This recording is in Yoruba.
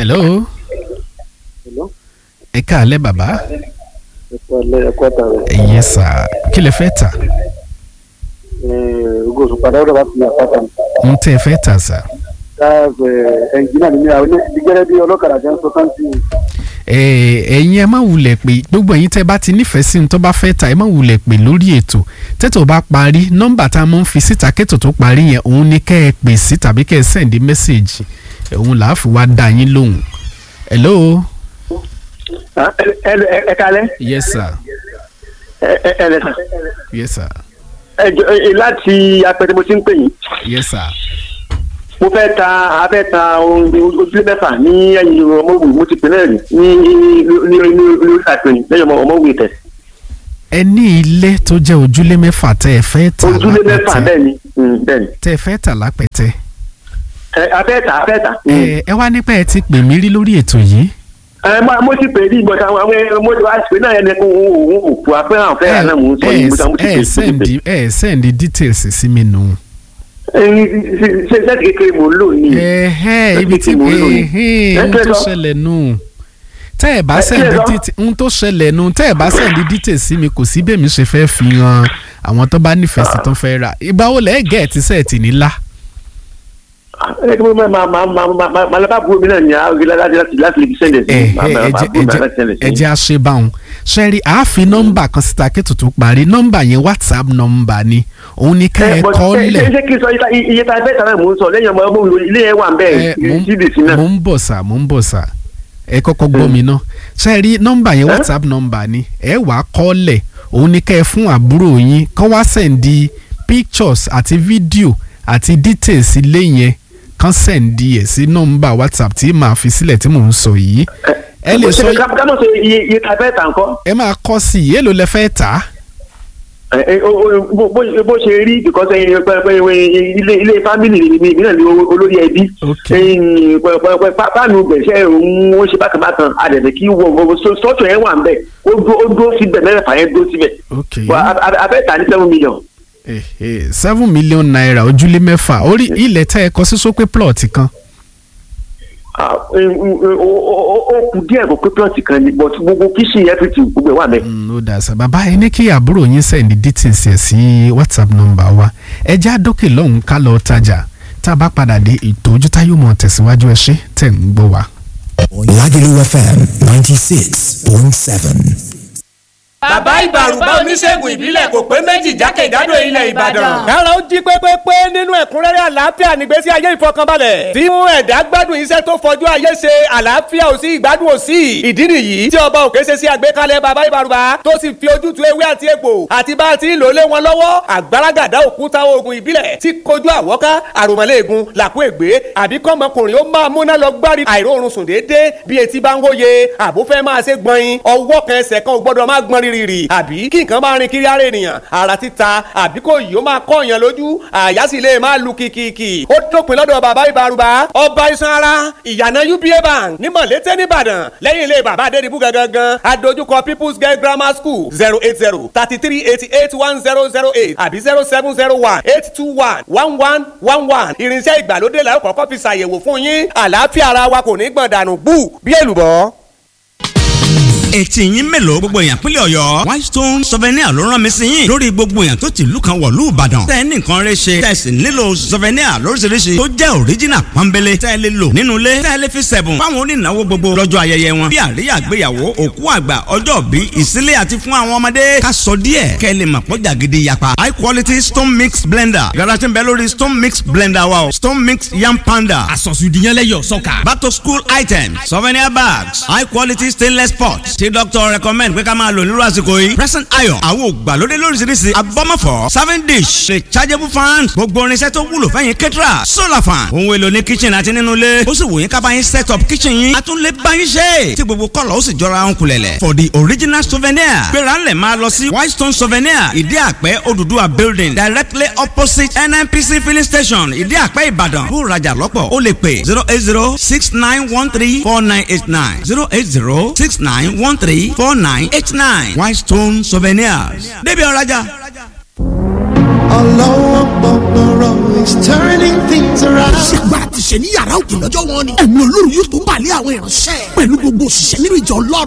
hello Hello? ẹ káalẹ́ bàbá ẹ̀kọ́ alẹ́ ẹ̀kọ́ àtàrẹ. yes sir kí lẹ fẹ́ tà ogo oṣù padà ọ̀dọ̀ bá ti ní àpáta mi. ń tẹ́ ẹ fẹ́ tà sà káàbẹ̀ ẹnjìnà mi ní àwọn ìgbẹ́rẹ́ bí ọlọ́kadà jẹ́ ń sọ káńtì. ẹ ẹ̀yin ẹ má wulẹ̀ pé gbogbo ẹ̀yin tẹ́ bá ti nífẹ̀ẹ́ sí ní tó bá fẹ́ tà ẹ má wulẹ̀ pé lórí ètò tètò bá parí nọ́mbà tá a mọ̀ ń fi síta kétò tó parí yẹn òun ni kẹ́ ẹ pè sí tàbí kẹ́ ẹ sẹ́ǹdì mẹ́sẹ̀gì òun là á fi wá dá yín lóhùn hello ẹ kalẹ́ yes sir ẹ ẹ lẹ́sà. yes sir ẹ jọ ẹ láti apẹ̀tẹ̀ mo ti ń pè yín. yes sir mo fẹ́ ta a fẹ́ ta ohun ojúlé mẹ́fà ní ẹ̀yìn ọmọwé mo ti pè náà rí ní ní ní ní àpèyìn lẹ́yìn ọmọwé tẹ̀. ẹ ní ilé tó jẹ́ ojúlé mẹ́fà tẹ́ ẹ fẹ́ tà ojúlé mẹ́fà lápẹ̀tẹ̀ bẹ́ẹ̀ ni mm, bẹ́ẹ̀ ni. tẹ́ ẹ fẹ́ tà lápẹ̀tẹ̀ ẹ a fẹ́ ta a fẹ́ ta. ẹ ẹ wá nípa ẹ ti pè mí rí lórí ètò yìí ẹ mo mo ti pè é ní ìgbọ̀nsá àwọn àwọn mo ti wá pè náà ẹni kó òun òun òkú apẹ́ àwọn fẹ́ àná mò ń sọ ní ìgbọ̀nsá mo ti pè ẹ é. sẹ́ndì ẹ sẹ́ndì details sí mi nù. ẹyin ṣe ṣẹ́ẹ̀tì kékeré mò ń lò ní. ẹ̀hẹ́ ibi tí Mo ń lò ní. ẹ̀hẹ́ Ẹ ohun kẹ́ tó lọ. ṣẹlẹ̀ nù tẹ́ ẹ̀ bá Ẹ sẹ́ndì kẹ́ lọ. details ohun tó ṣẹlẹ̀ nù tẹ́ ẹ̀ bá sẹ́ndì details sí mi kò sí bẹ́ẹ̀ mi ṣe fẹ́ fi hàn àwọn tó bá nífẹ̀ẹ́ sí tó fẹ́ rà ìgbà wo lẹ́ẹ̀ gẹ̀ẹ́tì sẹ́ẹ̀tì nílá. ẹ kí mo máa máa máa máa máa máa máa lábàá búrò mi náà ní àwọn láti láti láti lè fi sẹ́ndẹ̀ sí ẹ i. Máa- ẹ máa- máa búrò mi láti sẹ́ndẹ̀ sí i. ẹjẹ àṣebáwọn ṣẹ́rí àáfi nọ́mbà kan síta kẹ́tù tó parí nọ́mbà yẹn whatsapp nọ́mbà ni òun ni ká ẹ but kọ́ ṣe- lẹ̀ ṣe- ṣé kí n sọ iye- iye tá a fẹ́ tàbí mò ń sọ lẹ́yìn ọmọ ọmọ òun ilé yẹn wà ń ẹ bẹ́ẹ̀ mò ń- cdc náà. mò ń bọ̀ sà mò ń bọ̀ sà ẹ kọ́kọ́ gbọ́ mi náà ṣẹ́rí nọ́mbà yẹn whatsapp nọ́mbà ni ẹ wà á kọ́ lẹ̀ òun ni ká ẹ fún àbúrò yín kọ́ wá sẹ̀ǹdì pictures àti fídíò àti details ilé yẹn kán sẹ̀ǹdì ẹ̀ sí nọ́mbà whatsapp tí màá fi sílẹ̀ tí mò ń sọ yìí ẹ lè sọ Ṣé ká ká mọ̀ sọ iye iye tá a fẹ́ tà ń kọ́. ẹ máa kọ́ sí i èèlò lẹ fẹ́ tà á. Ẹ- ẹ- o- o- bó- bó bó ṣe rí because ẹyin pẹ- pẹ- pẹ- ilé ilé family mi mi náà ni o- olórí ẹbí Ok. ẹyin pẹ- pẹ- pẹ- pá- páànù gbẹ̀ṣẹ̀ òun ó ṣe bákan bákan àdẹ̀dẹ̀ kí wọ wọ sọ́ọ̀tù yẹn wà ń bẹ̀ ó dúró ó dúró síbẹ̀ mẹ́rẹ̀fà yẹn dúró síbẹ̀ ok Wà- a- a- a fẹ́ tà ní seven million. Eh, eh, seven million naira ojúlé mẹ́fà orí ilẹ̀ tẹ́ ẹ kọ sí sópé plot kan. Ah, ẹ- ẹ- ó ó- ó- ó kù díẹ̀ kó pé plọ̀tì kan ni but gbogbo kíṣìn everything gbogbo ẹ̀ wà bẹ́ẹ̀. Mm, ó dà sá bàbá ẹ ní kí àbúrò yín sẹ́ndí details ẹ̀ sí whatsapp number wa ẹ já dókè lọ́hùn ká lọ tajà tá a bá padà dé ètò ojútá yóò mọ̀ tẹ̀síwájú ẹ ṣé tẹ̀ ń gbọ́ wa. Lagelu FM 96.7. bàbá ìbàrùbá oníṣègùn ìbílẹ̀ kò pé méjì jákèjádò ilẹ̀ ìbàdàn. kára ó jí pépépé nínú ẹ̀kúnrẹ́rẹ́ àlàáfíà nígbésí ayé ìfọkànbalẹ̀ tí mú ẹ̀dá gbádùn iṣẹ́ tó fọjú ayé ṣe àlàáfíà ò sí ìgbádùn ò sí ìdí nìyí tí ọba òkè ṣe sí àgbékalẹ̀ bàbá ìbàrùbá tó sì fi ojútùú ewé àti egbò àti bá a ti ń lò lé wọn lọ́wọ́ àgbàràgàdá òkúta oògùn ìbílẹ̀ tí kojú àwọ́ká àròmọ́lẹ́ẹ̀gùn làkú ègbé àbí kọ́mọkùnrin ó máa múná lọ gbárí àìróorun sùn déédéé bí etí bá ń hóye àbó fẹ́ máa ṣe gbọ̀nyin ọwọ́ kan ẹsẹ̀ kan ò gbọ́dọ̀ máa gbọ́n rírì àbí kí nǹkan máa rin kiri ara ènìyàn ara títa àbí kò yìí ó máa kọ́ èèyàn lójú àyà sì lè máa lu kìkìkì ó dópin lọ́dọ̀ bàbá ìbárùbá ọba iṣan ara ìyànà uba bank ní mọ̀lété nìbàdàn lẹ́yìn ilé bàbá adédìbú gangan adójúkọ people's girl grammar school zero eight zero thirty three eighty eight one zero zero eight àbí zero seven zero one eight two one one one one one irinṣẹ́ ìgbàlódé la ó kọ́kọ́ fi ṣàyẹ̀wò fún yín àlàáfíà ara wa kò ní gbọ̀n dànù bú bí èlùbọ́. etí yín mélòó gbogbo èèyàn pínlẹ̀ ọ̀yọ́ whitestone souvenir ló rán mi sí yín lórí gbogbo èèyàn tó ti ìlú kan wọ̀lú ìbàdàn tẹ́ ẹ ní nǹkan rẹ ṣe tẹ́ ẹ sì nílò souvenir lóríṣiríṣi tó jẹ́ original pọ́nbélé tẹ́ ẹ lè lò nínú ilé tẹ́ ẹ lè fi sẹ̀bùn fáwọn onínáwó gbogbo lọ́jọ́ ayẹyẹ wọn bí àríyá àgbéyàwó òkú àgbà ọjọ́ bí ìsílẹ̀ àti fún àwọn ọmọdé ká sọ díẹ̀ kẹ́ ẹ lè mọ̀ pọ́jà gidi yapa high quality stone mix blender yàrá tí ń bẹ lórí stone mix blender wa o stone mix yam panda àsọ̀sùdìyànlẹ́yọ̀ sọ́kà. back to school items souvenir bags high quality stainless pots tí doctor recommend pé ká máa lò nírú àsìkò yìí present iron àwọn ògbàlódé lóríṣiríṣi abọ́mọ̀fọ́ serving dish rechargeable fan gbogbo irinṣẹ́ tó wúlò fẹ́yìn kẹ́tìrà solar fan ohun èlò ní kitchen àti nínú ilé ó sì wò yín ká bá yín set up kitchen yín a tún lè bá yín ṣe tí gbogbo kọ́lọ̀ ó sì jọra ń kulẹ̀lẹ̀ for the original souvenir gbéra ńlẹ̀ máa lọ sí whitestone souvenir ìdí àpẹ́ Odùduwà building directly opposite nnpc filling station ìdí àpẹ́ ìbàdàn bó rajà lọ́pọ̀ ó lè pè zero eight zero six nine one three four nine eight nine zero eight zero six nine one three four nine eight nine whitestone souvenirs débi ọ̀rajà. ọlọ́wọ́ gbọ̀ngbọ̀rọ̀ is turning things around. ṣègbà ti ṣe ní yàrá òkè lọ́jọ́ wọn ni ẹ̀mí olórí yóò tó balẹ̀ àwọn ìránṣẹ́ pẹ̀lú gbogbo òṣìṣẹ́ nínú ìjọ ọlọ́run